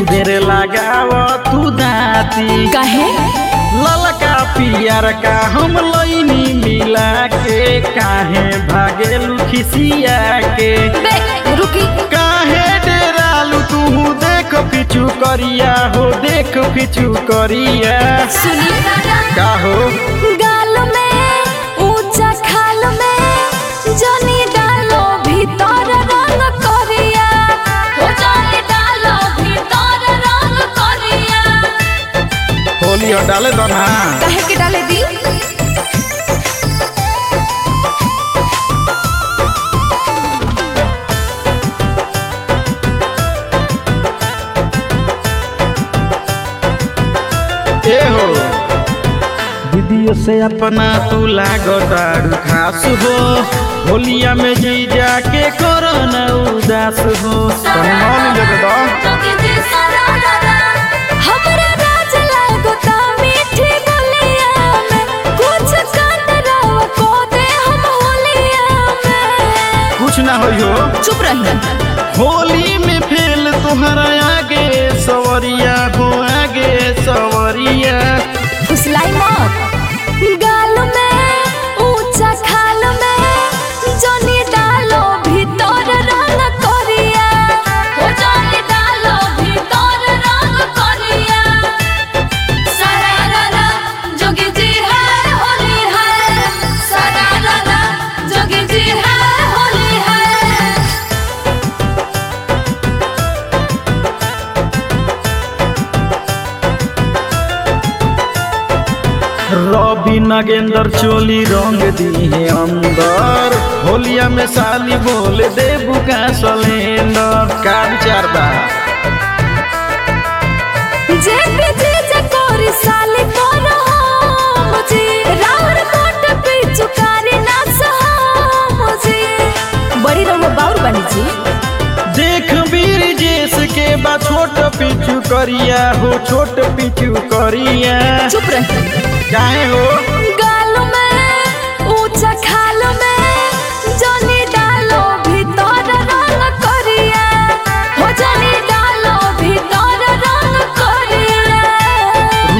देर लगाव तू दाती काहे ललका पियर का हम लैनी मिला के काहे भागेलू खिसिया के बे रुकी काहे डेरालू तू देख पिछु करिया हो देख पिछु करिया सुनी का हो गाल में ऊंचा खाल में जनी डालो भीतर रंग करिया हो जनी डालो भीतर रंग करिया होली हो डाले दो ना काहे के डाले दी ए हो दीदियों से अपना तू लागो दारू खास हो होलिया में जी जाके करो न उदास हो तनी मान लेके दो हमरा राज लागो ता मीठी बोलिया में कुछ काट रहो को दे हम होलिया में कुछ ना होई हो चुप रही होली में फेल तुम्हारा आगे सवरिया हो आगे सवरिया फुसलाई मत गाल में ऊंचा खाल में जनी डालो भीतर रंग करिया हो जनी डालो भीतर रंग करिया सरारा जोगी जी है होली है सरारा जोगी जी है होली है रवि नगेंद्र चोली रंग दी है अंदर होलिया में साली बोल दे बुका सलेंडर का विचार बा जे पीछे जे कोरी साली कोनो मुझे रावर कोट पे चुकारी ना सहा मुझे बड़ी रहो बाउर बनी जी देख वीर जेस के बा छोट पिचू करिया हो छोट पिचू करिया चुप रही काहे हो